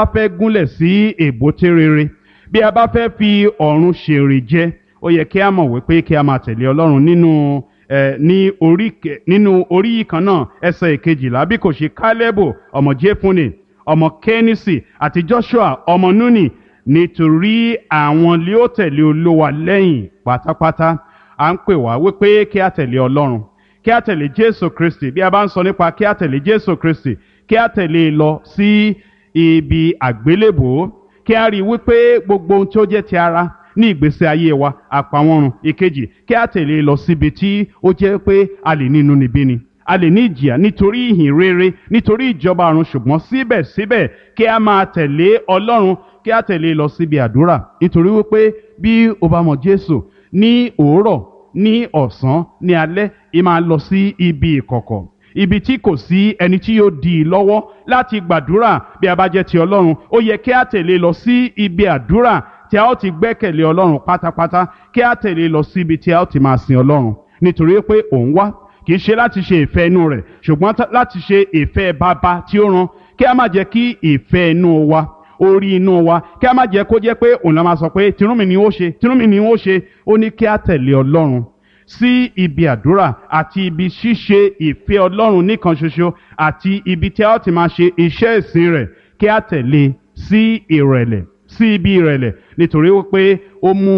bá fẹ́ gúnlẹ̀ sí èbúté rere bí a bá fẹ́ fi ọ̀run ṣèrè jẹ ó yẹ kí a mọ̀ wípé kí a máa tẹ̀lé ọlọ́run nínú ẹ ní orí kẹ- nínú orí yìí kan náà ẹsẹ̀ ìkejìlá bí kò ṣe kálẹ́bù ọmọ jẹ́fúnni ọmọ kẹ́nìsì àti joshua ọmọ núnì nítorí àwọn lé ó tẹ̀lé olówa lẹ́yìn pátápátá à ń pè wá wípé kí a tẹ̀lé ọlọ́run kí a tẹ̀lé jésù kristi bí a bá ń sọ nípa kí a tẹ̀lé jésù kristi kí a tẹ̀lé e lọ sí ibi àgbélébòó kí a rí i wípé gbogbo ohun tí ó jẹ́ ti ara ní ìgbésí ayé wa àpamọ́run ìkejì kí a tẹ̀lé e lọ síbi tí ó jẹ́ pé a lè nínú níbí ni a lè ní ìjìyà nítorí ìhìn rere nítorí ìjọba ọ̀run ṣùgbọ́n síbẹ̀síbẹ̀ kí a máa tẹ̀lé ọlọ́run kí a tẹ̀lé e lọ síbi àdúrà nítorí wípé bí o bá mọ jésù ní òwúrọ̀ ní ọ̀sán ní alẹ́ ì máa lọ sí ibi ìkọ̀kọ̀ ibi tí kò sí ẹni tí yóò dì í lọ́wọ́ láti gbàdúrà bí a bá jẹ́ ti ọlọ́run ó yẹ kí a tẹ̀lé lọ sí ibi àdúrà tí a ó ti gbẹ́kẹ̀lé ọlọ́run pátápátá kí a tẹ̀lé lọ sí ibi tí a ó ti máa sin ọlọ́run nítorí pé òun wá kì í ṣe láti ṣe ìfẹ́ inú rẹ̀ ṣùgbọ́n tá- láti ṣe ìfẹ́ bàbá tí ó rán kí a má jẹ́ kí ìfẹ́ inú wa orí inú wa kí a má jẹ́ kó jẹ́ pé òun la máa sọ pé tinúmi ni ó ṣe tinúmi ni ó ṣe ó ní kí a tẹ̀lé ọlọ́run sí ibi àdúrà àti ibi ṣíṣe ìfẹ́ ọlọ́run nìkan ṣoṣo àti ibi tí a ó ti máa ṣe iṣẹ́ ìsìn rẹ̀ kí a tẹ̀lé sí ìrẹ̀lẹ̀ sí ibi ìrẹ̀lẹ̀ nítorí wípé ó mú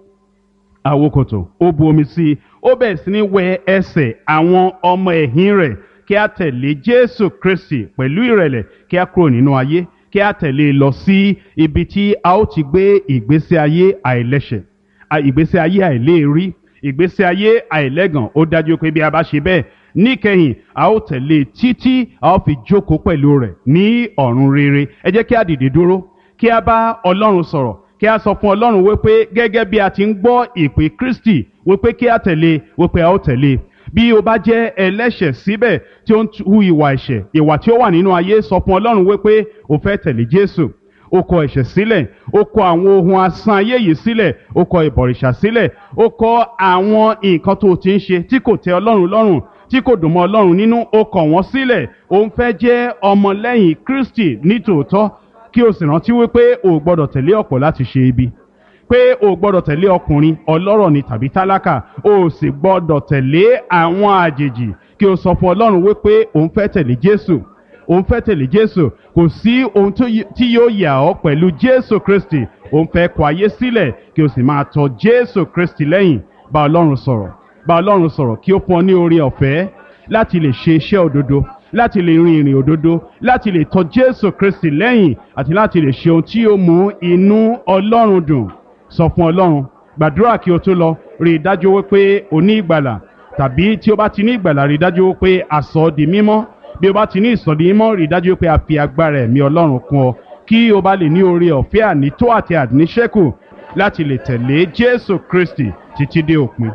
àwokòtò ó bu omi sí i ó bẹ̀rẹ̀ sí ní wẹ ẹsẹ̀ àwọn ọmọ ẹ̀yìn rẹ̀ kí a tẹ̀lé jésù kristi pẹ̀lú ìrẹ̀lẹ̀ kí a kúrò nínú ayé kí a tẹ̀lé e lọ sí ibi tí a ó ti gbé ìgbésí ayé àìlẹ́ṣẹ̀ à- ìgbésí ayé àìléèrí ìgbésí ayé àìlẹ́gàn ó dájú pé bí a bá ṣe bẹ́ẹ̀ níkẹyìn a ó tẹ̀lé e títí a ó fi jókòó pẹ̀lú rẹ̀ ní ọ̀run rere ẹ jẹ́ kí a dìde dúró kí a bá ọlọ́run sọ̀rọ̀ kí a sọ fún ọlọ́run wípé gẹ́gẹ́ bí a ti ń gbọ́ ìpè kristi wípé kí a tẹ̀lé wípé a ó tẹ̀lé bí o bá jẹ́ ẹlẹ́ṣẹ̀ síbẹ̀ tí ó ń hu ìwà ẹ̀ṣẹ̀ ìwà tí ó wà nínú ayé sọ fún ọlọ́run wípé o fẹ́ tẹ̀lé jésù o kọ ẹ̀ṣẹ̀ sílẹ̀ o kọ àwọn ohun asán ayé yìí sílẹ̀ o kọ ìbọ̀rìṣà sílẹ̀ o kọ àwọn nǹkan tó o ti ń ṣe tí kò tẹ́ ọlọ́run lọ́rùn tí kò dùn mọ́ ọlọ́run nínú o kọ̀ wọ́n sílẹ̀ o ń fẹ́ jẹ́ ọmọlẹ́yìn kristi nítòótọ́ kí o sì rántí wípé o ò gbọ́dọ̀ tẹ̀lé ọ̀pọ̀ láti ṣe ibi pé o ò gbọ́dọ̀ tẹ̀lé ọkùnrin ọlọ́rọ̀ ni tàbí tálákà o ò sì gbọ́dọ̀ tẹ̀lé àwọn àjèjì kí o sọ fún ọlọ́run wípé o ń fẹ́ tẹ̀lé jésù o ń fẹ́ tẹ̀lé jésù kò sí ohun tó yí- tí yóò yà ọ́ pẹ̀lú jésù kristi o ń fẹ́ kọ ayé sílẹ̀ kí o sì máa tọ jésù kristi lẹ́yìn bá ọlọ́run sọ̀rọ̀ bá ọlọ́run sọ̀rọ̀ kí ó fún ọ ní oore ọ̀fẹ́ láti lè ṣe iṣẹ́ òdodo láti lè rin ìrìn òdodo láti lè tọ jésù kristi lẹ́yìn àti láti lè ṣe ohun tí yóò mú inú ọlọ́run dùn sọ fún ọlọ́run gbàdúrà kí o tó lọ rí i dájú wípé o ní ìgbàlà tàbí tí o bá ti ní ìgbàlà rí i dájú wípé àsọ di mímọ́ bí o bá ti ní ìsọdi mímọ́ rí i dájú wípé a fi agbára ẹ̀mí ọlọ́run kún ọ kí o bá lè ní oore ọ̀fẹ́ ànító àti àníṣẹ́kù láti lè tẹ̀lé jésù kristi títí dé òpin.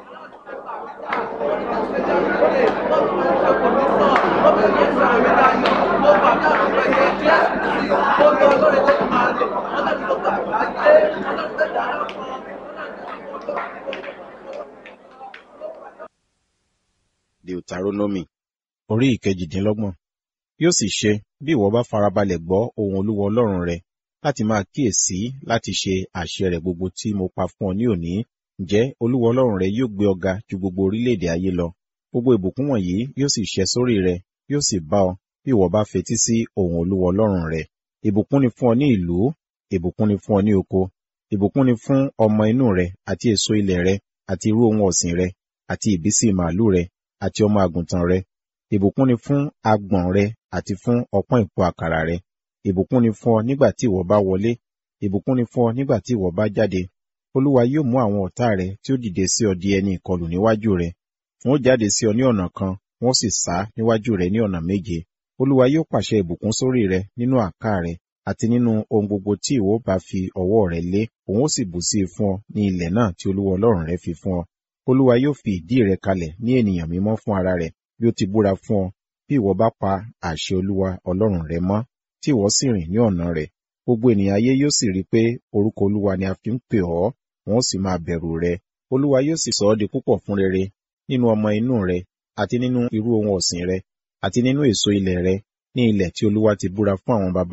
deuteronomy orí ìkejìdínlọ́gbọ̀n yóò sì ṣe bí ìwọ bá farabalẹ̀ gbọ́ ohun olúwa ọlọ́run rẹ láti máa kíyèsí láti ṣe àṣẹ rẹ̀ gbogbo tí mo pa fún ọ ní òní ǹjẹ́ olúwa ọlọ́run rẹ yóò gbé ọ ga ju gbogbo orílẹ̀-èdè ayé lọ gbogbo ìbùkún wọ̀nyí yóò sì ṣẹ sórí rẹ yóò sì bá ọ bí ìwọ bá fetí sí ohun olúwa ọlọ́run rẹ ìbùkún ni fún ọ ní ìlú ìbùkún ni fún ọ ní oko ìbùkún ni fún ọmọ inú rẹ àti èso ilẹ̀ rẹ àti irú ohun ọ̀sìn rẹ àti ìbísí màálù rẹ àti ọmọ àgùntàn rẹ ìbùkún ni fún agbọ̀n rẹ àti fún ọpọ́n ìpò àkàrà rẹ ìbùkún ni fún ọ nígbà tí ìwọ bá wọlé ìbùkún ni fún ọ nígbà tí ìwọ bá jáde olúwa yóò mú àwọn ọ̀tá rẹ tí ó dìde sí ọ di ẹni ìkọlù níwájú rẹ wọn ó jáde sí ọ ní ọ̀nà kan wọn ó sì sá níwájú rẹ ní ọ̀nà méje olúwa yóò pàṣẹ ìbùkún sórí rẹ nínú àká rẹ àti nínú ohun gbogbo tí ìwọ bá fi ọwọ́ rẹ lé òun ó sì bù sí i fún ọ ní ilẹ̀ náà tí olúwa ọlọ́run rẹ fi fún ọ olúwa yóò fi ìdí rẹ kalẹ̀ ní ènìyàn mímọ́ fún ara rẹ̀ bí ó ti búra fún ọ bí ìwọ bá pa àṣẹ olúwa ọlọ́run rẹ mọ́ tí ìwọ sì rìn ní ọ̀nà rẹ̀ gbogbo ènìyàn ayé yóò sì rí i pé orúkọ olúwa ni a fi ń pè ọ́ wọn ó sì máa bẹ̀rù rẹ olúwa yóò sì sọ ọ́ di púpọ̀ fún rere nínú ọmọ inú rẹ àti nínú irú ohun ọ̀sìn rẹ àti nínú èso ilẹ̀ rẹ ní ilẹ̀ tí olúwa ti búra fún àwọn baba